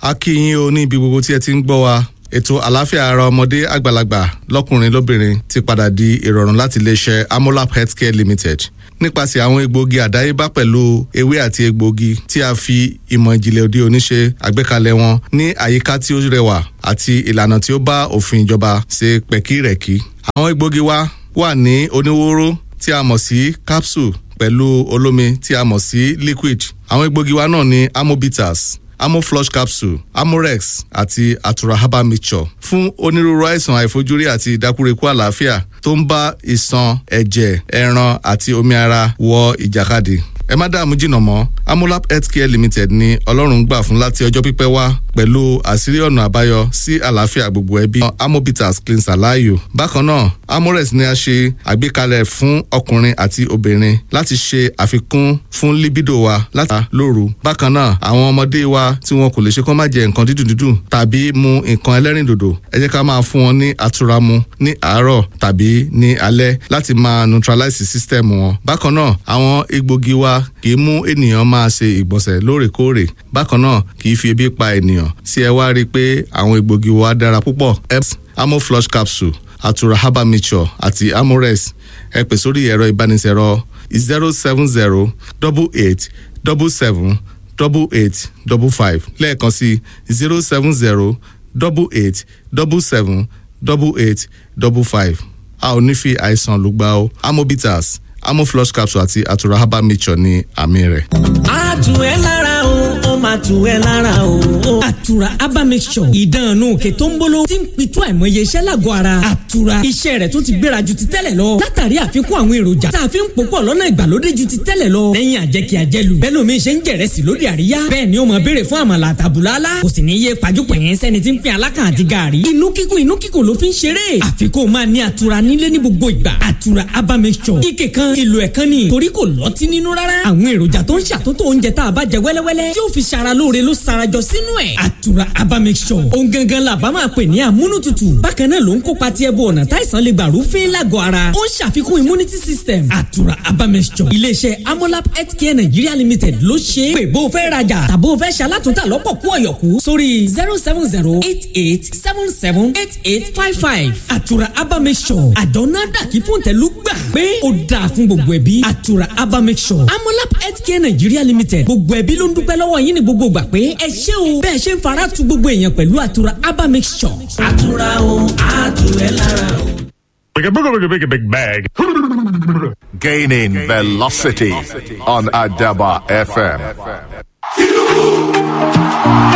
a kí yín o ní ibi gbogbo tí ẹ ti ń gbọ́ wa ètò àlàáfíà ara ọmọdé àgbàlagbà lọ́kùnrin lóbìnrin ti padà di ìrọ̀rùn láti iléeṣẹ́ amolap healthcare limited nípasẹ̀ àwọn egbòogi àdáyébá pẹ̀lú ewé àti egbòogi tí a fi ìmọ̀ ìjìnlẹ̀ òde òní ṣe àgbékalẹ̀ wọn ní àyíká tí ó rẹwà àti ìlànà tí ó bá òfin ìjọba ṣe pẹ̀kírẹ̀kí. àwọn egbòogi wa wà ní oníwóró tí a mọ̀ sí capsule pẹ̀lú olómi tí a mọ̀ sí liquid. àwọn egbòogi wa náà ní amobitas amoflush capsule amorex àti atura herbal mixture fún onírúurú àìsàn àìfojúrí àti ìdákúrekú àlàáfíà tó ń bá ìṣàn ẹ̀jẹ̀ ẹran àti omi ara wọ ìjàkadì ẹ má dààmú jìnnà mọ́ amolap healthcare limited ní ọlọ́run gbà fún láti ọjọ́ pípẹ́ wá pẹ̀lú àṣírí ọ̀nà àbáyọ sí àlàáfíà gbogbo ẹbí amobitas cleanser láàyò bákan náà amorex ni a ṣe àgbékalẹ̀ fún ọkùnrin àti obìnrin láti ṣe àfikún fún libido wa láti lóru bákan náà àwọn ọmọdé wa tí wọn kò lè ṣe kó má jẹ nǹkan dídùn dídùn tàbí mu nǹkan ẹlẹ́rìndòdò ẹ jẹ́ ká máa fún wọn ní àtura mu ní àárọ̀ tàbí ní alẹ́ láti máa neutralize system wọn bákan náà àwọn egbògi wa kì í mú ènìyàn máa ṣe ìgbọ̀nsẹ̀ lóòrèkóòrè bákan náà kì í fi ebi pa ènìyàn sí ẹ wá rí i pé àwọn egbògi wa dára púpọ̀ eps amoflush capsule atura herbal mixture àti amorex ẹ pè sórí ẹ̀rọ ìbánisẹ̀rọ zero seven zero double eight double seven double eight double five lẹ́ẹ̀kan sí zero seven zero double eight double seven double eight double five a ò ní fi àìsàn lùgbà o amobitas amoflush capsule àti atura herbal mixture ní àmì rẹ̀. a tù ẹ́ lára o ó máa tù ẹ́ lára o. àtura herbal mixture ìdánù òkè tó ń bolo tí ń pitú àìmọye iṣẹ́ lágọ̀ọ́ ara àtura iṣẹ́ rẹ̀ tó ti gbéra ju ti tẹ́lẹ̀ lọ látàrí àfikún àwọn èròjà tá a fi ń pòpọ̀ lọ́nà ìgbàlódé ju ti tẹ́lẹ̀ lọ lẹ́yìn àjẹkí àjẹlù bẹ́ẹ̀ lómi ṣe ń jẹ̀rẹ̀sì lóde àríyá bẹ́ẹ̀ ni ó máa béèrè fún àmàlà àtàbùlálá kò sì ní yé pàjùpọ̀ yẹn sẹ́ni tí ń pín alákàn àti gààrí inú kíkùn inú kíkùn ló fi ń ṣeré àfikún máa ní àtura nílé ní gbogbo ìgbà àtura herbal mixture ike kan ìlò ẹ̀kan ni torí kò lọ́tí nínú rárá àwọn èròjà tó ń ṣàtúntò oúnjẹ tá a bá jẹ wẹ́lẹ́wẹ́lẹ́ tí ó fi ṣara lóore ló sarajọ sínú ẹ̀ àtura herbal mixture ohun gangan la bá máa pè ní àmúnútutù bákan náà ló ń kópa tí ẹbú ọ̀nà táìsàn lè gbà rúfin lágọ̀ ara ó ń ṣàfikún immunity system àtura herbal mixture iléeṣẹ́ amolab healthcare nigeria limited ló ṣe é pé bó o fẹ́ rajà tàbó o fẹ́ ṣalátúntà lọ́pọ̀ kú ọ̀yọ̀kú sórí zero seven zero eight eight seven seven eight eight five five àtura herbal mixture àdánù àdàkí fún tẹ̀lú gbà pé ó dáa fún gbogbo ẹbí àtura herbal mixture amolab healthcare nigeria limited gbogbo ẹbí ló ń dúpẹ́ lọ́wọ́ yín ní gbogbo gbà pé ẹ ṣé o bẹ́ẹ̀ ṣe ń fara tu gbogbo èèyàn pẹ̀lú àtura herbal mixture. àtura o àtúwẹ̀ lára o. Big, big, big, big, big bag. Gaining velocity on Adaba FM.